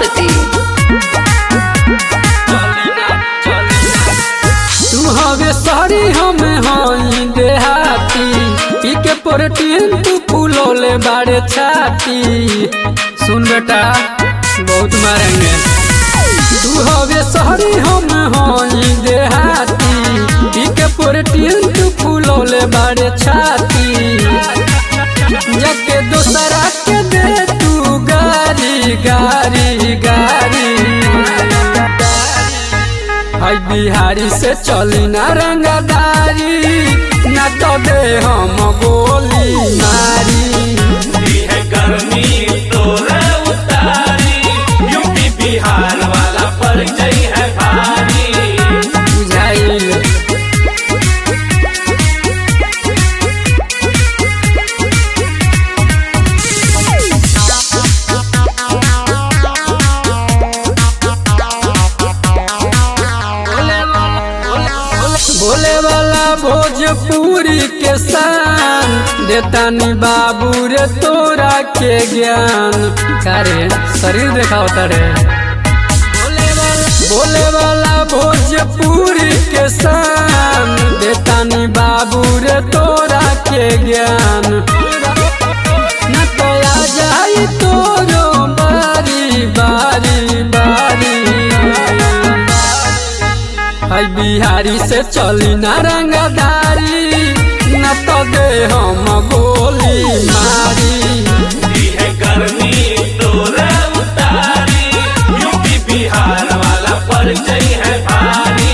Basti. तू हवे सारी हम हई देहाती पी के प्रोटीन तू फूलोले बाड़े छाती सुन बेटा बहुत मारेंगे तू हवे सारी हम हई देहाती पी के प्रोटीन तू फूलोले बाड़े छाती जके दूसरा के दे तू गारी गारी गारी हई बिहारी से चली ना रंगदारी ना तो दे हम गोली मारी दी है गर्मी तोरे उतारी यूपी बिहार वाला परिचय है भारी बुझाइल बोले वाला भोजपुरी के शान देतानी बाबू रे तोरा के ज्ञान करे शरीर देखाओ तारे बोले वाला भोजपुरी के शान देतानी बाबू रे तोरा के ज्ञान न तो आ जाई तोरो बारी बारी बारी हई बिहारी से चली ना रंगदारी न तो दे हम गोली मारी दी है गर्मी तोरे उतारी यूपी बिहार वाला परिचय है भारी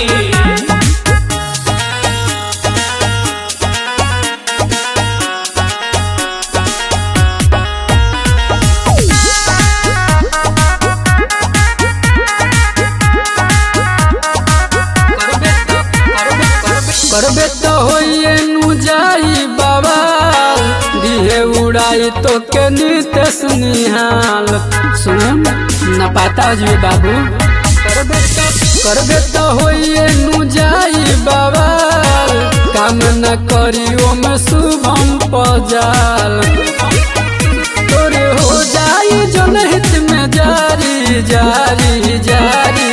करबे तो होइए नु जाई बाबा दिहे उड़ाई तो के नितेश निहाल सुन न पाता जी बाबू करबे तो करबे तो होइए नु जाई बाबा काम न करी ओम शुभम पजाल तोरे हो जाई जनहित में जारी जारी जारी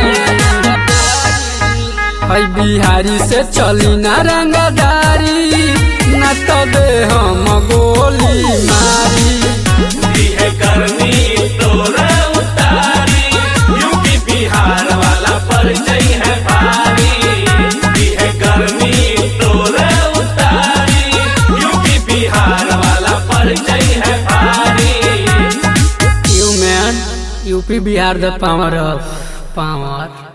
हई बिहारी से चली ना रंगदारी न तो दे हम गोली मारी दी है गर्मी तोरे उतारी यूपी बिहार वाला परिचय है भारी दी है गर्मी तोरे उतारी यूपी बिहार वाला परिचय है भारी you man UP Bihar the power of power